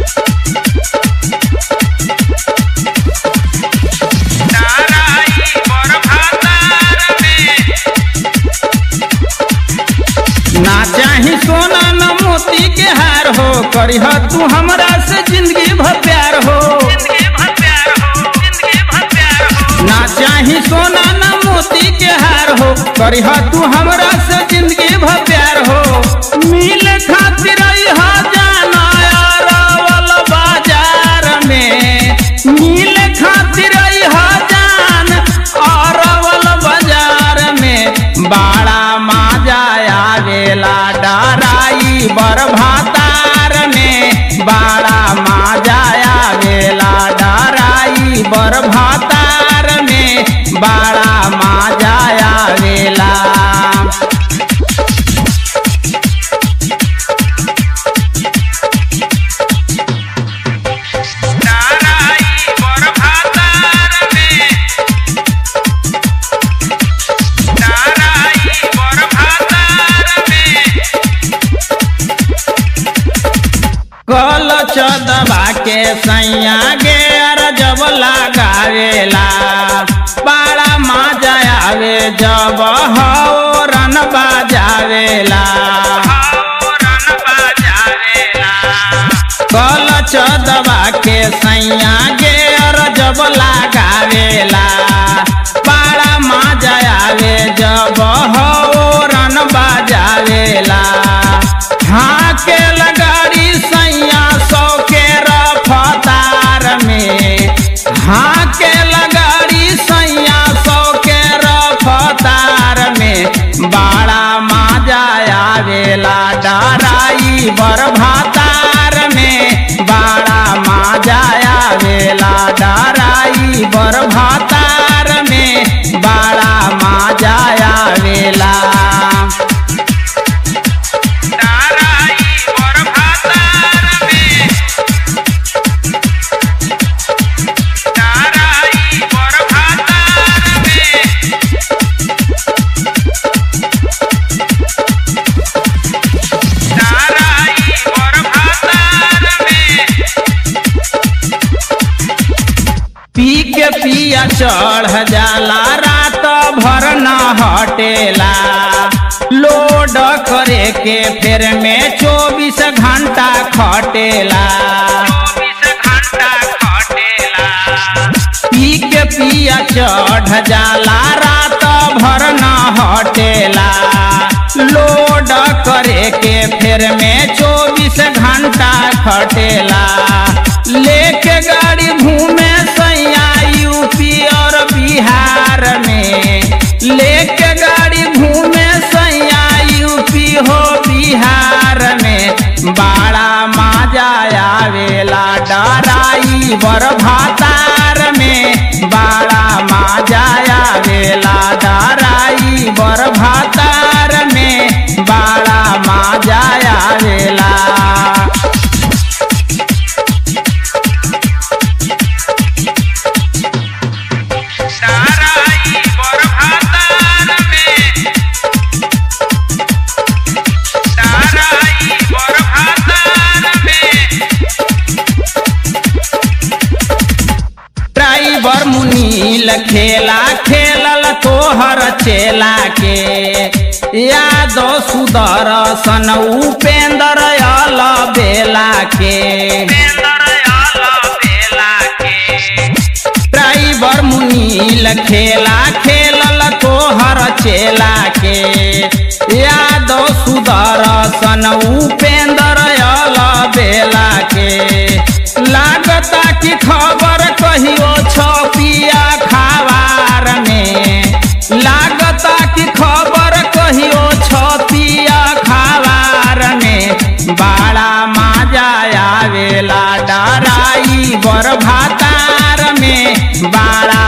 ताराई बर भातार में ना चाही सोना न मोती के हार हो करिह तू हमरा से जिंदगी भर प्यार हो जिंदगी भर प्यार हो जिंदगी भर प्यार हो ना चाही सोना न मोती के हार हो करिह तू हमरा से जिंदगी भर प्यार हो मिल खातिर अइह जाना अरवल बाजार में मिल खातिर अइह जान अरवल बाजार में बाड़ा माजा आवेला डराई बर भातार में बाड़ा माजा आवेला डराई बर भातार में बाड़ा माजा आवेला ताराई बर भातार में ताराई बर भातार में कल चदबा के सैया गे अर जब लगावेला बाड़ा माजा आवे जब हौरन बाजावेला रन बाजावेला कल चदबा के सैया गे अर जब लगावेला बाड़ा माजा आवे जब हौरन बाजावेला हाँ के लगाड़ी सैया सौ के रफ्तार में हाँ के लगाड़ी सैया सौ के रफ्तार में बाड़ा माजा आवेला डराई बर भातार में बाड़ा माजा आवेला डराई बर भातार में बाड़ा माजा आवेला ताराई बर भातार में ताराई बर भातार में ताराई बर भातार में पी के पिया चढ़ जाला रात भर न हटेला लोड करे के फेर में चौबीस घंटा खटेला चौबीस घंटा खटेला पी के पिया चढ़ जाला रात भर न हटेला लोड करे के फेर में चौबीस घंटा खटेला लेके गाड़ी घूमे सैया यूपी और बिहार में लेके गाड़ी घूमे सैया यूपी हो बिहार में बाड़ा माजा आवेला डराई बर भातार में बाड़ा माजा आवेला डराई बर भातार में बाड़ा माजा आवेला ताराई बर भातार में ताराई बर भातार में ड्राइवर मुनील खेला खेलल तोहर चेला के यादो सुदर्शन उपेंद्र अल बेला के पेंदर आला बेला के ड्राइवर मुनील खेला खेलल तोहर चेला के यादो सुदर्शन उपेंद्र अल बेला के लागता कि खबर कहियो छपिया खबार में लागता कि खबर कहियो छपिया खबार में बाड़ा माजा आवेला डराई बर भातार में बाड़ा